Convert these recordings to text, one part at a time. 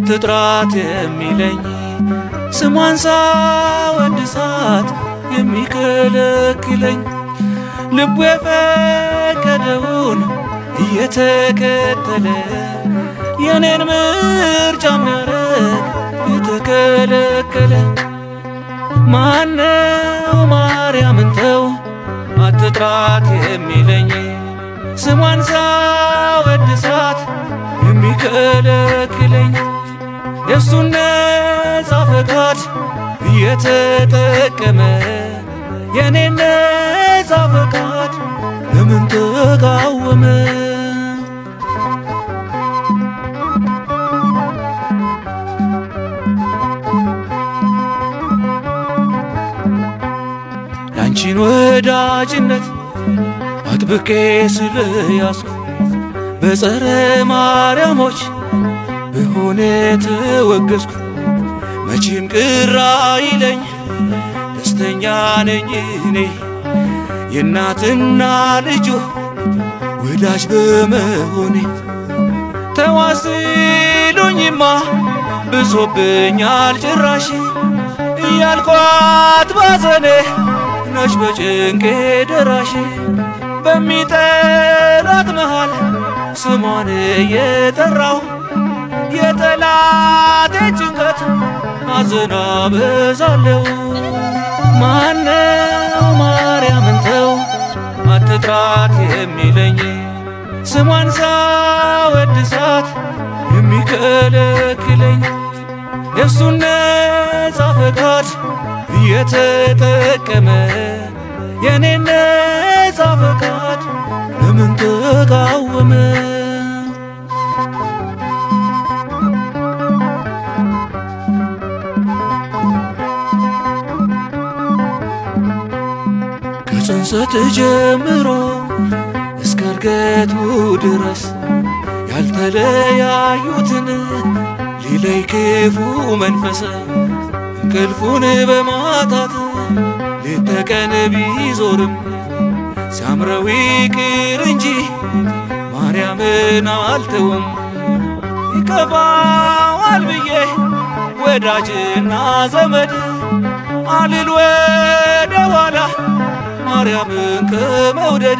አትጥራት የሚለኝ ስሟን ሳወድሳት የሚከለክለኝ ልቡ የፈቀደውን እየተከተለ የኔን ምርጫ የሚያረግ የተከለከለ ማነው ማርያምን ተው አትጥራት የሚለኝ ስሟን ሳወድሳት የሚከለክለኝ የእሱን ነፃ ፈቃድ እየተጠቀመ የኔን ነፃ ፈቃድ ለምን ተቃወመ? ያንቺን ወዳጅነት አጥብቄ ስለያዝኩ በጸረ ማርያሞች በሆነ ተወገዝኩ። መቼም ቅር አይለኝ ደስተኛ ነኝ እኔ የእናትና ልጁ ወዳጅ በመሆኔ ተዋስሉኝማ ብሶብኛል ጭራሽ እያልኳት ባዘኔ ነች በጭንቄ ደራሽ በሚጠላት መሃል ስሟን እየጠራው የጠላቴ ጭንቀት አዘና በዛለው ማነው ማርያምን ተው አትጥራት የሚለኝ ስሟን ሳወድሳት የሚከለክለኝ የእሱን ነፃ ፈቃድ እየተጠቀመ የኔን ነፃ ፈቃድ ለምን ተቃወመ? ከጽንሰት ጀምሮ እስከ እርገቱ ድረስ ያልተለያዩትን ሊለይ ክፉ መንፈስ እንቅልፉን በማጣት ሌት ተቀን ቢዞርም ሲያምረው ይቅር እንጂ ማርያምን አልተውም። ይከፋዋል ብዬ ወዳጅና ዘመድ አልል ወደ ኋላ ማርያምን ከመውደድ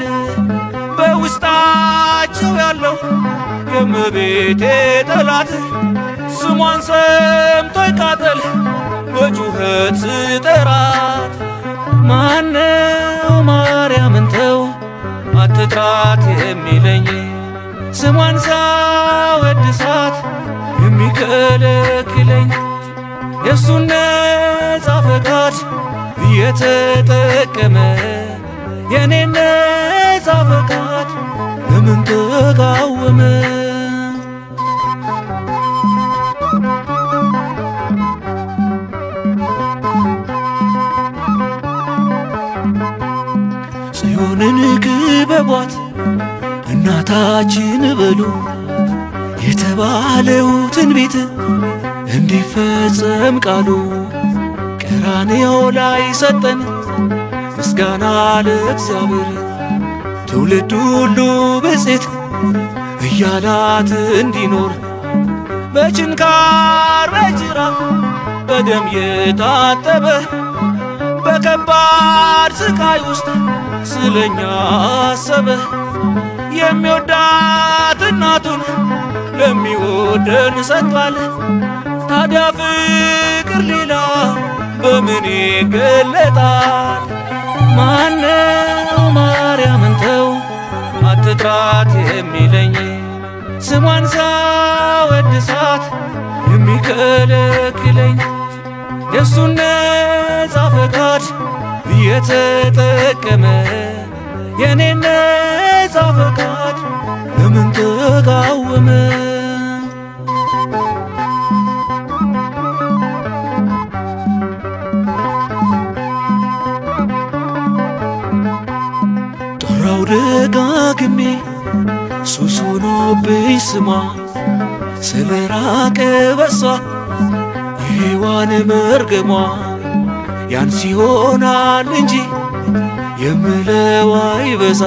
በውስጣቸው ያለው የእመቤቴ ጠላት ስሟን ሰምቶ ይቃጠል በጩኸት ስጠራት ማነው ማርያምን ተው አትጥራት የሚለኝ ስሟን ሳወድሳት የሚከለክለኝ የእሱን ነፃ ፈቃድ እየተጠቀመ የኔን ነፃ ፈቃድ ለምን ተቃወመ? ጽዮንን ክበቧት እናታችን በሉ የተባለው ትንቢት እንዲፈጸም ቃሉ ቀራንዮ ላይ ሰጠን ምስጋና ለእግዚአብሔር ትውልድ ሁሉ ብፅዕት እያላት እንዲኖር በችንካር በጅራፍ በደም የታጠበ በከባድ ስቃይ ውስጥ ስለኛ አሰበ። የሚወዳት እናቱን ለሚወደን ሰጥቷል። ታዲያ ፍቅር ሌላ በምን ይገለጣል? ማነው ማርያምን ተው አትጥራት የሚለኝ ስሟን ሳወድሳት የሚከለክለኝ የእሱን ነፃ ፈቃድ እየተጠቀመ የኔን ነፃ ፈቃድ ለምን ተቃወመ? ጠራው ደጋግሜ ሱስ ሆኖብኝ ስሟ ስለ ራቀ በሷ የሔዋን መርገሟ ያንስ ይሆናል እንጂ የምለው አይበዛ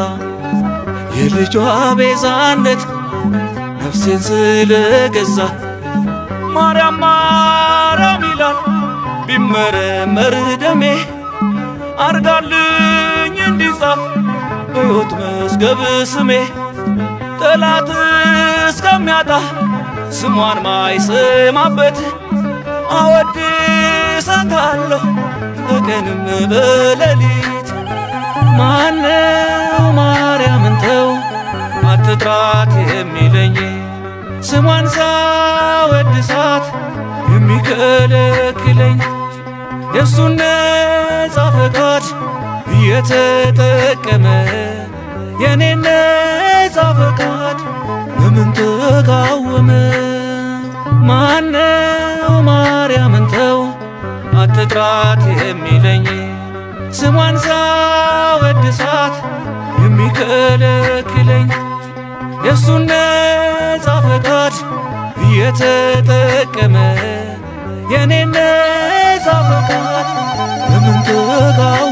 የልጇ ቤዛነት ነፍሴን ስለገዛ ማርያም ማርያም ይላል ቢመረመር ደሜ አርጋልኝ እንዲጻፍ በሕይወት መዝገብ ስሜ ጠላት እስከሚያጣ ስሟን ማይሰማበት አወድሳታለሁ በቀንም በሌሊት ማነው ማርያምን ተው አትጥራት የሚለኝ ስሟን ሳወድሳት የሚከለክለኝ የእሱን ነጻ ፈቃድ እየተጠቀመ የኔን ነጻ ፈቃድ ለምን ተቃወመ? ማነው ማርያምን ተው አትጥራት የሚለኝ ስሟን ሳወድሳት የሚከለክለኝ የእሱን ነጻ ፈቃድ እየተጠቀመ የኔን ነጻ ፈቃድ ለምን ተቃወመ?